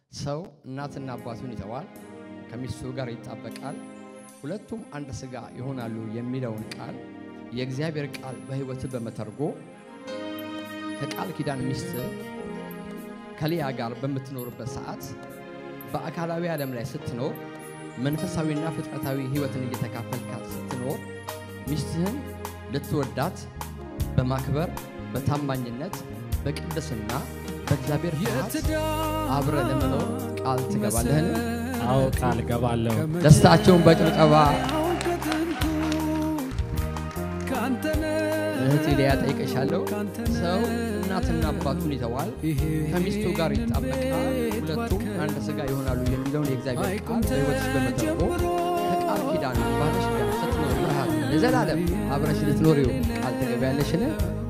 ሰው እናትና አባቱን ይተዋል፣ ከሚስቱ ጋር ይጣበቃል፣ ሁለቱም አንድ ሥጋ ይሆናሉ የሚለውን ቃል የእግዚአብሔር ቃል በሕይወት በመተርጎ ከቃል ኪዳን ሚስት ከሊያ ጋር በምትኖርበት ሰዓት በአካላዊ ዓለም ላይ ስትኖር መንፈሳዊና ፍጥረታዊ ሕይወትን እየተካፈልካት ስትኖር ሚስትህን ልትወዳት በማክበር በታማኝነት በቅድስና በእግዚአብሔር ፍርሃት አብረ ለመኖር ቃል ትገባለህን? አዎ ቃል ገባለሁ። ደስታቸውን በጭብጨባ እህት ሊያ ጠይቀሻለሁ። ሰው እናትና አባቱን ይተዋል፣ ከሚስቱ ጋር ይጣበቃል፣ ሁለቱም አንድ ሥጋ ይሆናሉ የሚለውን የእግዚአብሔር ቃል በሕይወትሽ በመተርጎ ከቃል ኪዳን ባለሽ ጋር ስትኖር ፍርሃት ለዘላለም አብረሽ ልትኖሪው ቃል ትገቢያለሽን?